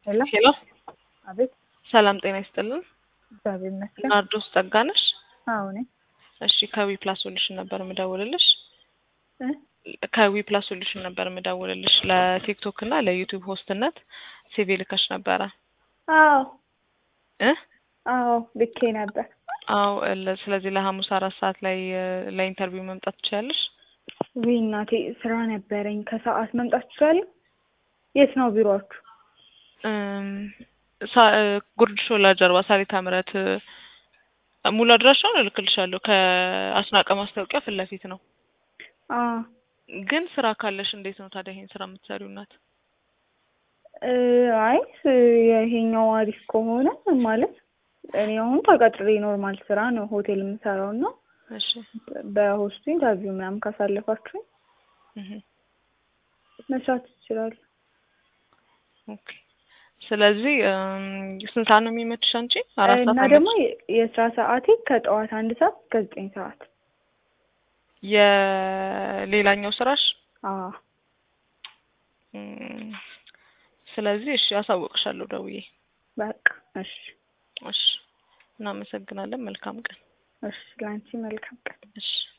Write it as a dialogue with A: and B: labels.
A: ሄሎ
B: ሄሎ
A: አቤት።
B: ሰላም ጤና ይስጥልን።
A: እግዚአብሔር ይመስገን።
B: ናርዶስ ጸጋነሽ?
A: አዎ ነኝ።
B: እሺ ከዊ ፕላስ ሶሉሽን ነበር የምደውልልሽ።
A: እ
B: ከዊ ፕላስ ሶሉሽን ነበር የምደውልልሽ ለቲክቶክ እና ለዩቲዩብ ሆስትነት ሲቪ ልከሽ ነበረ
A: አዎ
B: እ
A: አዎ ልኬ ነበር።
B: አዎ ለ- ስለዚህ ለሐሙስ አራት ሰዓት ላይ እ፣ ለኢንተርቪው መምጣት ትችላለሽ።
A: ውይ እናቴ ስራ ነበረኝ። ከሰዓት መምጣት ትችላለህ? የት ነው ቢሮአችሁ?
B: እም፣ ሳ- እ፣ ጉርድ ሾላ ጀርባ ሳሪታ ምረት እ፣ ሙሉ አድራሻውን እልክልሻለሁ። ከአስናቀ ማስታወቂያ ፊት ለፊት ነው።
A: አ
B: ግን ስራ ካለሽ እንዴት ነው ታዲያ ይሄን ስራ የምትሰሪው እናት?
A: እ፣ አይ ስ- ይሄኛው አሪፍ ከሆነ ማለት እኔ አሁን ተቀጥሬ ኖርማል ስራ ነው ሆቴል የምሰራው እና
B: እሺ
A: በሆስቱ ኢንተርቪው ምናምን ካሳለፋችሁኝ
B: እህ
A: መስራት ይችላል።
B: ኦኬ። ስለዚህ እም፣ ስንት ሰዓት ነው የሚመችሽ አንቺ? አራት
A: እና
B: ሰዓት
A: ደግሞ
B: አይመችሽ?
A: የ- የስራ ሰዓቴ ከጠዋት አንድ ሰዓት እስከ ዘጠኝ ሰዓት።
B: የሌላኛው ስራሽ
A: አዎ
B: እም፣ ስለዚህ እሺ አሳውቅሻለሁ ደውዬ።
A: በቃ እሺ
B: እሺ እናመሰግናለን። መልካም ቀን።
A: እሺ ለአንቺ መልካም ቀን።
B: እሺ